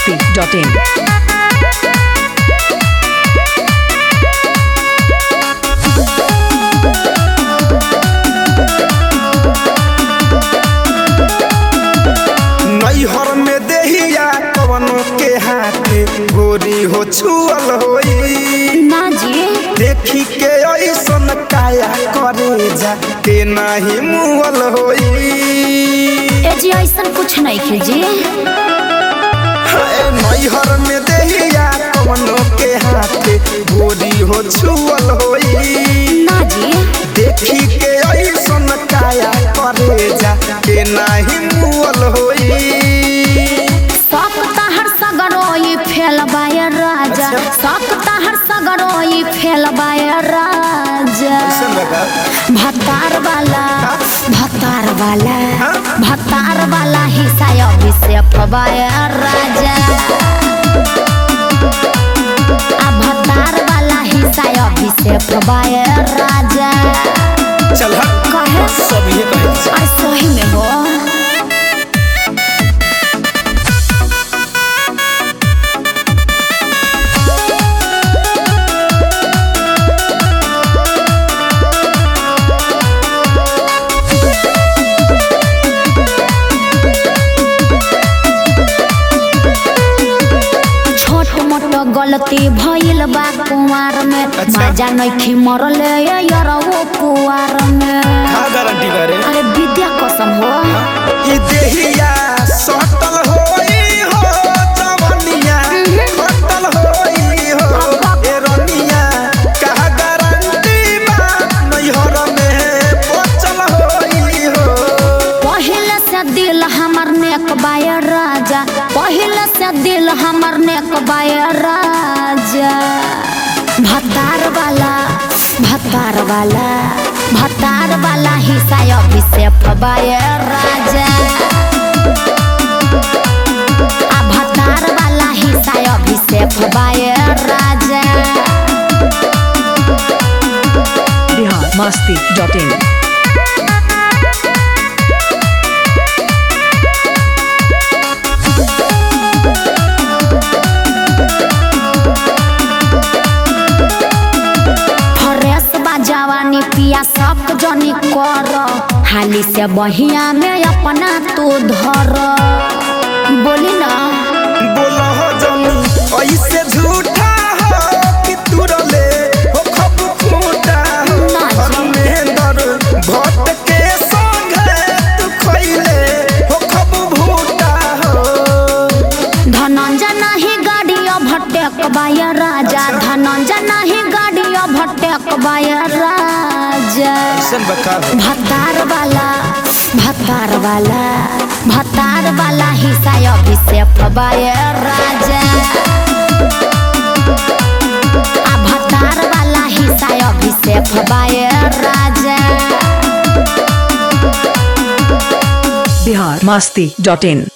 masti.in. नैहर में देहिया कवनो के हाथे गोरी हो छुअल होई ना जी देखी के ऐसन काया करे जा के नाही मुअल होई ए जी ऐसन कुछ नहीं खे जी हाय, नैहर में देहिया कवनो के हाथे गोरी हो छुअल होई ना जी देखी के ऐसन काया करे जा के नाही मुअल होई शौक तहर सगरोई फेल बाय राजा अच्छा। शौक तहर सगरोई फेल बाय राजा कैसन लगा भतार वाला भतार वाला हाँ? भतार वाला हिस्सा अभिषेक बाय राजा आ भतार वाला हिस्सा अभिषेक बाय राजा चल हट कहे सब ये कहे अरे सही में हो छोट मोट गलती भइल बा कुंवार में अच्छा। मजा नइखी मरल यरवो कुंवार में का गारंटी करे अरे विद्या कसम हो ई देहिया सटल होई हो जवनिया खटल होई हो ए रनिया का गारंटी बा नैहर में बचल होई हो पहले से दिल हमर नेक बाय राजा पहले से दिल हमर नेक बाय राजा भतार वाला भतार वाला भतार वाला हिस्सा अभिषेक बाय राजा आ भतार वाला हिस्सा Abhishek by Raja Bihar masti.in. Fresh बा जवानी पिया सब जनी कर हाली से बहिया में अपना तू धर बोली ना बोला हो जनी ऐसे झूठा हो कि तुरले हो खब फूटा हो ना जी। धर्मेंद्र भट्ट के संगे तू खइले हो खब भूटा हो धनंजय नहीं गाड़िया भटक बाय राजा धनंजय नहीं गाड़िया भटक बाय राजा ऐसन बका भतार वाला भतार वाला भतार वाला हिस्सा अभिषेक बाय राजा आ भतार वाला हिस्सा Abhishek by Raja Bihar masti.in.